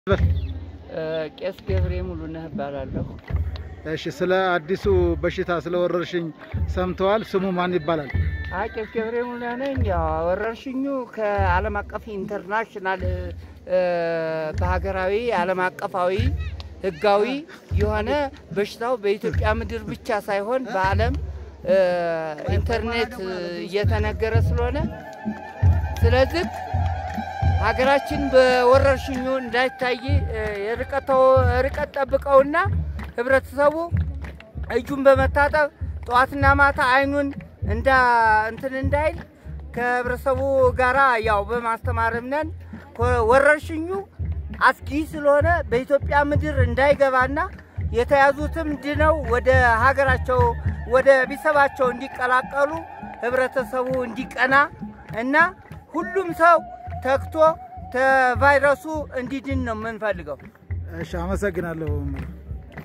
ቄስ ገብሬ ሙሉነህ እባላለሁ። እሺ፣ ስለ አዲሱ በሽታ ስለ ወረርሽኝ ሰምተዋል? ስሙ ማን ይባላል? አይ ቄስ ገብሬ ሙሉነህ ነኝ። ያው ወረርሽኙ ከዓለም አቀፍ ኢንተርናሽናል በሀገራዊ ዓለም አቀፋዊ ሕጋዊ የሆነ በሽታው በኢትዮጵያ ምድር ብቻ ሳይሆን በዓለም ኢንተርኔት እየተነገረ ስለሆነ ስለዚህ ሀገራችን በወረርሽኙ እንዳይታይ ርቀት ጠብቀውና ህብረተሰቡ እጁን በመታጠብ ጠዋትና ማታ አይኑን እንዳ እንትን እንዳይል ከህብረተሰቡ ጋራ ያው በማስተማርም ነን። ወረርሽኙ አስጊ ስለሆነ በኢትዮጵያ ምድር እንዳይገባና የተያዙትም ድነው ወደ ሀገራቸው ወደ ቤተሰባቸው እንዲቀላቀሉ ህብረተሰቡ እንዲቀና እና ሁሉም ሰው ተግቶ ከቫይረሱ እንዲድን ነው የምንፈልገው። እሺ፣ አመሰግናለሁ።